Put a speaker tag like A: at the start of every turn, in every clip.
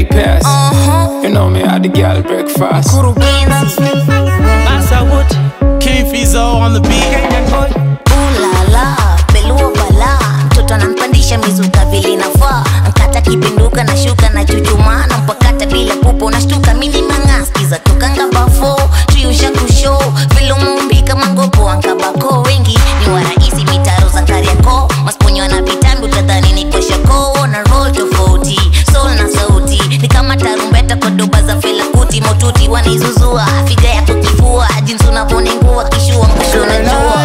A: day pass.
B: Uh-huh.
A: You know me, had the girl breakfast.
B: Kurugenzi.
C: Massa Wood, King Fizo on the beat. Kenyan boy.
B: Ulala, beluo bala mtoto ananipandisha mizuka vile nafaa nkata kipinduka na shuka na chuchuma na mpakata bila pupo unashtuka milima ngaskiza tokanga bafo tuyusha kusho vile umeumbika mangopo ankabako wengi ni warahisi mitaro za kariako masponyo na vitambi utadhani ni kweshako na roll tofauti soul na sauti ni kama tarumbeta kwa doba za felakuti motuti wanaizuzua figa yako kifua jinsi unavoningua kishua mkusho najua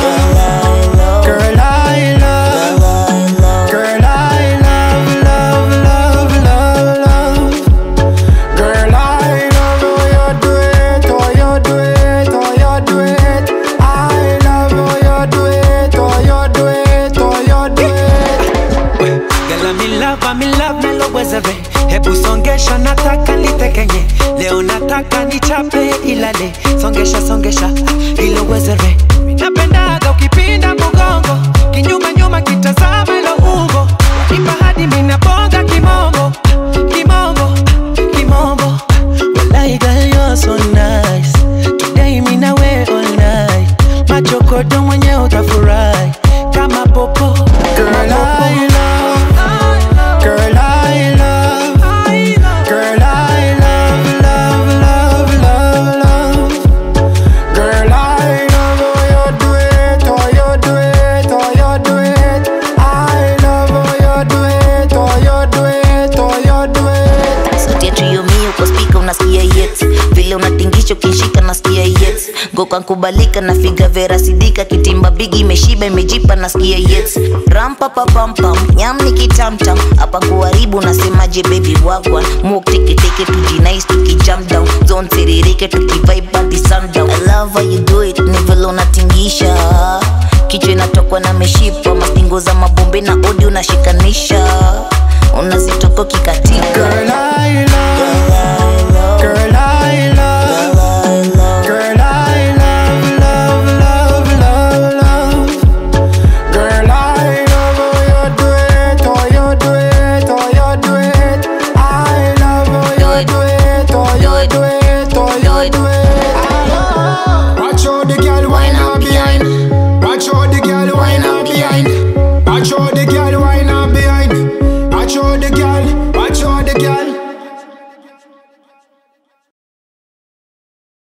D: Girl, I love, girl, I love, love, love, love, love. Girl, I love how you do it, how you do it, how you do it. I love how you do it, how you do it, how you do it.
C: Girl, I'm in love, I'm in love, melowezere hebu songesha nataka nitekenye leo nataka nichape ilale songesha songesha ilowezere napendaga ukipinda mgongo kinyuma nyuma kitazama ilo ungo nipa hadi minabonga kimombo kimombo kimombo Walai girl you're so nice Today mi nawe all night Machokodo mwenye utafurahi Kama popo
D: Girl, I love, girl, I love, girl, I love, love, love, love, love. Girl, I love how you do it, how you do it, how you do it. I love how you do it, how you do it, how you do it.
B: sauti yetu hiyo mio kwa spika unasikia yet vile unatingisha ukishika nasikia yet goka nkubalika na figa vera sidika kitimba bigi imeshiba imejipa nasikia yet rampapapampam nyam ni kitamtam hapa kuharibu nasemaje baby wagwan muk teketeke tujinais tukijam down zone siririke tukivibe hadi sundown I love how you do it ni vile unatingisha kichwa inatokwa na mishipa mastingo za mabombe na odi unashikanisha unazitoka ukikati